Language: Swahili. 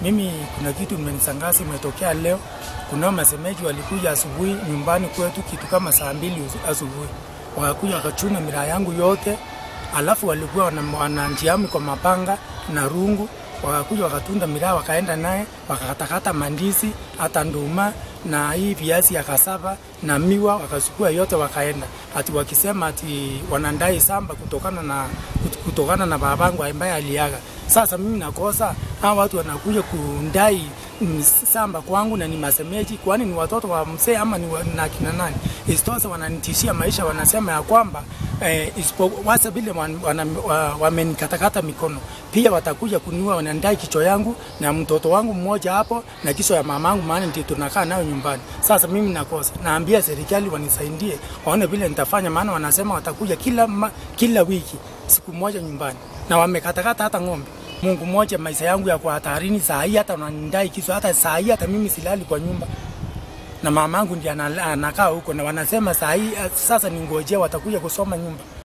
Mimi kuna kitu imenisangaza imetokea leo. Kuna masemeji walikuja asubuhi nyumbani kwetu kitu kama saa mbili usu- asubuhi, wakakuja wakachuna miraa yangu yote, alafu walikuwa wana- wananjiami kwa mapanga na rungu, wakakuja wakatunda miraa, wakaenda naye wakakatakata mandizi hata nduma na hii viazi ya kasava na miwa, wakachukua yote wakaenda, ati wakisema ati wanandai samba kutokana na kutokana na babangu ambaye aliaga. Sasa mimi nakosa hawa watu wanakuja kundai mm, samba kwangu na ni masemeji, kwani ni watoto wa mzee ama ni wa- na kina nani? Isitoshe wananitishia maisha, wanasema ya kwamba eh, isipo wasa vile wan- wana- wa- wamenikatakata mikono, pia watakuja kuniua, wanandai kichwa yangu na mtoto wangu mmoja hapo na kichwa ya mamangu, maana ndio tunakaa nayo nyumbani. Sasa mimi nakosa, naambia serikali wanisaidie, waone vile nitafanya, maana wanasema watakuja kila ma, kila wiki siku moja nyumbani na wamekatakata hata ng'ombe. Mungu mmoja, maisha yangu yako hatarini saa hii, hata wananidai kichwa, hata saa hii, hata mimi silali kwa nyumba na mamangu ndiye anala- anakaa huko, na wanasema saa hii eh, sasa ningojea watakuja kusoma nyumba.